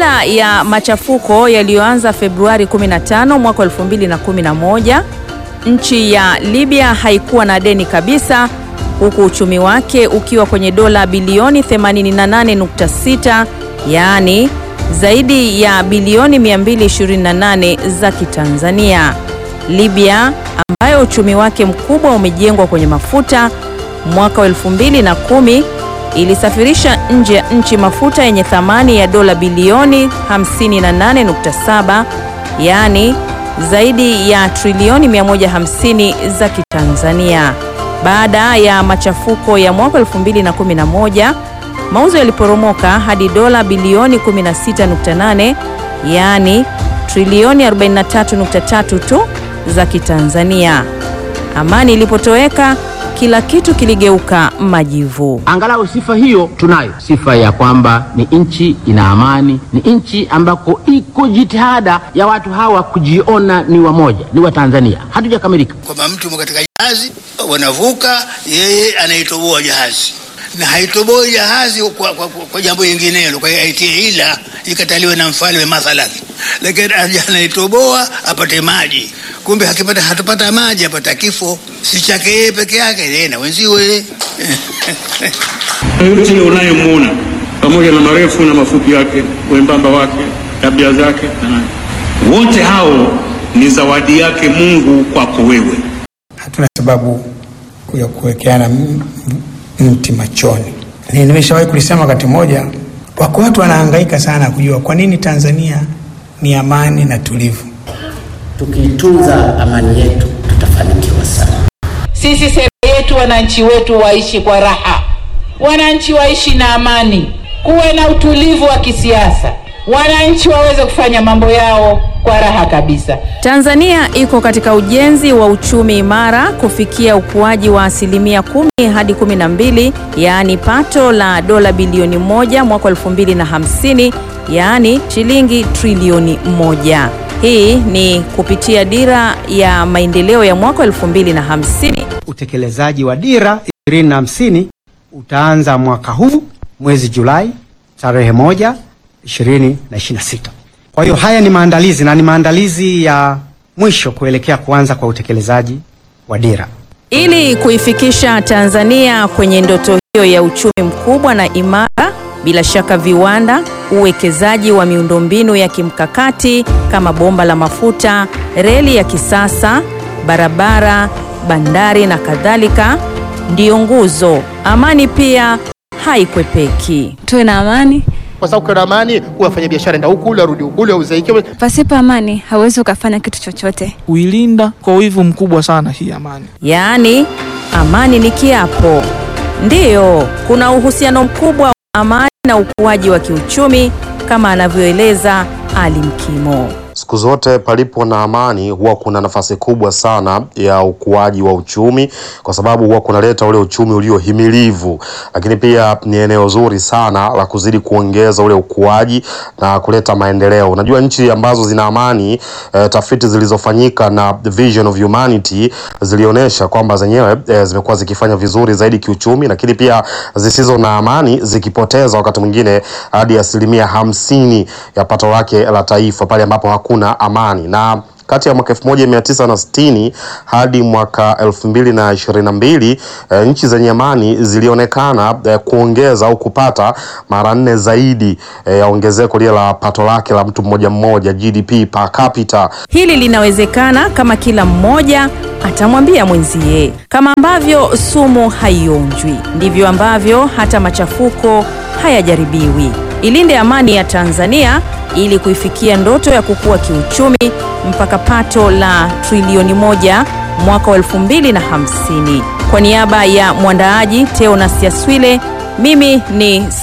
Baada ya machafuko yaliyoanza Februari 15 mwaka 2011, nchi ya Libya haikuwa na deni kabisa, huku uchumi wake ukiwa kwenye dola bilioni 88.6, yaani zaidi ya bilioni 228 za Kitanzania. Libya ambayo uchumi wake mkubwa umejengwa kwenye mafuta, mwaka wa 2010 ilisafirisha nje ya nchi mafuta yenye thamani ya dola bilioni 58.7, yaani zaidi ya trilioni 150 za Kitanzania. Baada ya machafuko ya mwaka 2011, mauzo yaliporomoka hadi dola bilioni 16.8, yaani trilioni 43.3 tu za Kitanzania. Amani ilipotoweka kila kitu kiligeuka majivu. Angalau sifa hiyo tunayo, sifa ya kwamba ni nchi ina amani, ni nchi ambako iko jitihada ya watu hawa kujiona ni wamoja, ni Watanzania. Hatujakamilika kwamba mtu yumo katika jahazi, wanavuka, yeye anaitoboa jahazi na haitoboi jahazi kwa, kwa, kwa, kwa jambo linginelo, kwa hiyo aitie ila ikataliwe na mfalme mathalan, lakini anaitoboa apate maji. Kumbe hakipata hatupata maji, apata kifo, si chake yeye peke yake, yeye na wenziwe yote unayemwona pamoja na marefu na mafupi yake, wembamba wake, tabia zake, wote hao ni zawadi yake Mungu kwako wewe. Hatuna sababu ya kuwekeana m- m- mti machoni. Ni- Nimeshawahi kulisema wakati mmoja, wako watu wanahangaika sana kujua kwa nini Tanzania ni amani na tulivu. Tukiitunza amani yetu tutafanikiwa sana. Sisi sera yetu, wananchi wetu waishi kwa raha, wananchi waishi na amani, kuwe na utulivu wa kisiasa, wananchi waweze kufanya mambo yao kwa raha kabisa. Tanzania iko katika ujenzi wa uchumi imara kufikia ukuaji wa asilimia kumi hadi kumi na mbili yaani pato la dola bilioni moja mwaka elfu mbili na hamsini yaani shilingi trilioni moja. Hii ni kupitia dira ya maendeleo ya mwaka elfu mbili na hamsini. Utekelezaji wa dira 2050 utaanza mwaka huu mwezi Julai tarehe moja 2026. Kwa hiyo haya ni maandalizi na ni maandalizi ya mwisho kuelekea kuanza kwa utekelezaji wa dira. Ili kuifikisha Tanzania kwenye ndoto hiyo ya uchumi mkubwa na imara, bila shaka viwanda, uwekezaji wa miundombinu ya kimkakati kama bomba la mafuta, reli ya kisasa, barabara, bandari na kadhalika ndiyo nguzo. Amani pia haikwepeki. Tuwe na amani. Kwa sababu ukiwa na amani, wafanya biashara enda huku ule arudi huku ule auzaike. Pasipo amani hauwezi ukafanya kitu chochote. Kuilinda kwa wivu mkubwa sana hii amani. Yaani, amani ni kiapo. Ndiyo, kuna uhusiano mkubwa wa amani na ukuaji wa kiuchumi kama anavyoeleza Ali Mkimo. Siku zote palipo na amani huwa kuna nafasi kubwa sana ya ukuaji wa uchumi, kwa sababu huwa kunaleta ule uchumi uliohimilivu, lakini pia ni eneo zuri sana la kuzidi kuongeza ule ukuaji na kuleta maendeleo. Unajua nchi ambazo zina amani eh, tafiti zilizofanyika na Vision of Humanity zilionyesha kwamba zenyewe eh, zimekuwa zikifanya vizuri zaidi kiuchumi, lakini pia zisizo na amani zikipoteza wakati mwingine hadi asilimia hamsini ya pato lake la taifa pale ambapo hakuna amani na kati ya mwaka 1960 hadi mwaka 2022 e, nchi zenye amani zilionekana e, kuongeza au kupata mara nne zaidi e, ya ongezeko lile la pato lake la mtu mmoja mmoja GDP per capita. Hili linawezekana kama kila mmoja atamwambia mwenzie. Kama ambavyo sumu haionjwi, ndivyo ambavyo hata machafuko hayajaribiwi. Ilinde amani ya Tanzania ili kuifikia ndoto ya kukua kiuchumi mpaka pato la trilioni moja mwaka wa elfu mbili na hamsini. Kwa niaba ya mwandaaji Teonas Yaswile, mimi ni